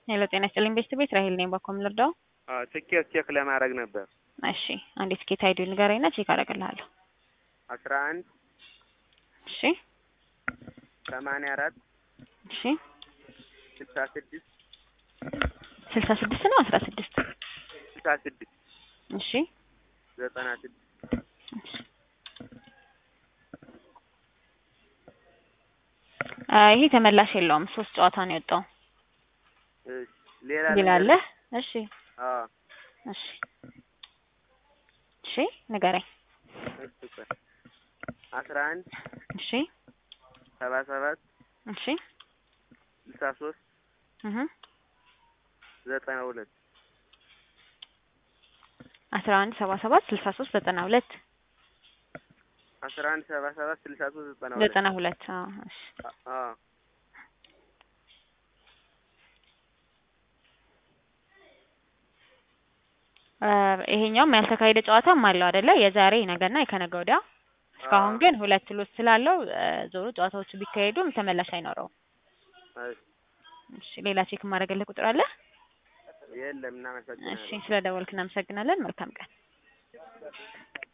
ሄሎ ጤና ይስጥልኝ ቤስት ቤት ራሄል ነኝ። ባኮም ልርዳው? ትኬት ቼክ ለማድረግ ነበር። እሺ አንዴ ትኬት አይዲ ንገረኝና ቼክ አደርግልሃለሁ። አስራ አንድ እሺ ሰማንያ አራት እሺ ስልሳ ስድስት ስልሳ ስድስት ነው አስራ ስድስት ስልሳ ስድስት እሺ ዘጠና ስድስት አ ይሄ ተመላሽ የለውም። ሶስት ጨዋታ ነው የወጣው። እሺ፣ ሌላ ሌላ አለ? እሺ አዎ እሺ እሺ ንገረኝ። እሺ ቆይ አስራ አንድ እሺ ሰባ ሰባት እሺ ስልሳ ሶስት እህ ዘጠና ሁለት አስራ አንድ ሰባ ሰባት ስልሳ ሶስት ዘጠና ሁለት አስራ አንድ ሰባ ሰባት ስልሳ ሶስት ዘጠና ሁለት ዘጠና ሁለት አዎ እሺ አዎ አ ይሄኛውም ያልተካሄደ ጨዋታም አለው አይደለ? የዛሬ ነገና የከነገ ወዲያ። እስካሁን ግን ሁለት ሎስ ስላለው አ ዞሮ ጨዋታዎቹ ቢካሄዱም ተመላሽ አይኖረውም። እሺ እሺ ሌላ ቼክ የማደርግልህ ቁጥር አለ? የለም እናመሰግናለን። እሺ ስለደወልክ እናመሰግናለን። መልካም ቀን።